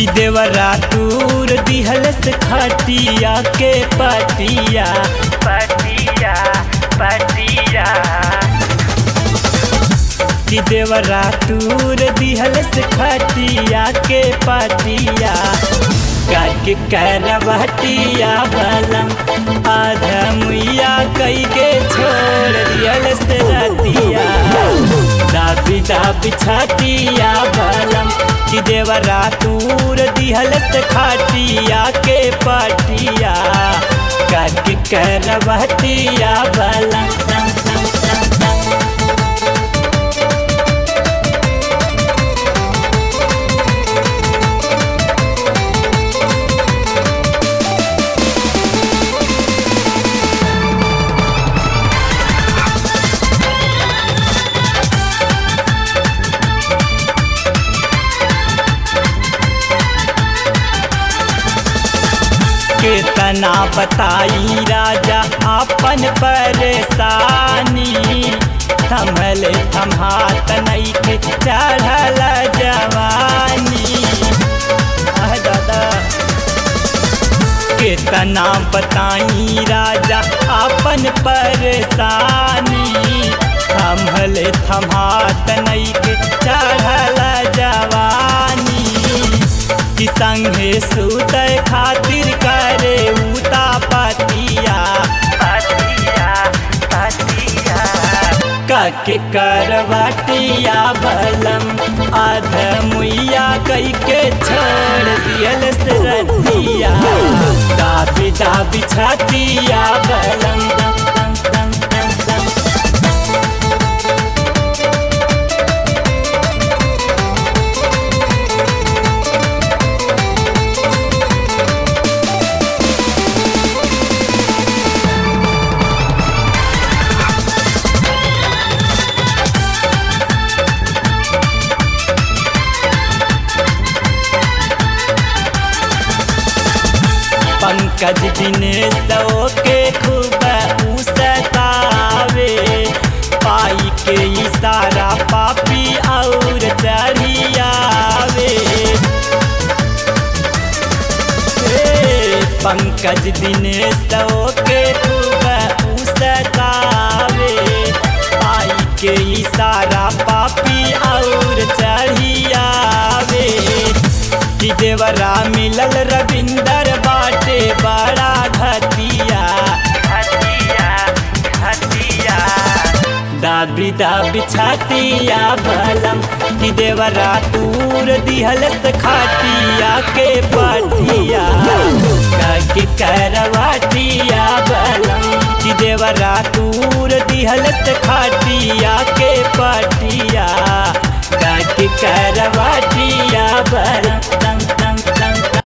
देवरा तूर दिहल से खटिया के पटिया पटिया पटिया कि देवरा तूर दिहल से खटिया के पटिया काके करवटिया बलम आधा मुइया कई के छोड़ दियल से रतिया दाबी दाबी छतिया बलम कि देवरा तूर दिहल से खटिया के पटिया काके करवटिया बलम केतना बताई राजा अपन परेशानी थमल थमात नहीं के चढ़ल जवानी आह दादा केतना बताई राजा अपन परेशानी थमल थमात नहीं के चढ़ल जवानी कि संगे सुतय खातिर करे उता पतिया पतिया पतिया काके करवटिया बलम आध मुइया कई के छोड़ दियल से रतिया दाबी दाबी छतिया बलम दम दम दम दम दम पंकज दिनेश के खूब उसतावे पाई के इशारा पापी और चढ़ियावे पंकज दिनेश के खूब उसतावे पाई के इशारा पापी और चढ़ियावे कि देवरा मिलल रविंदर बाटे बड़ा घतिया घतिया घतिया दाबी दाबी छतिया बलम कि देवरा तूर दिहल खाटिया के पटिया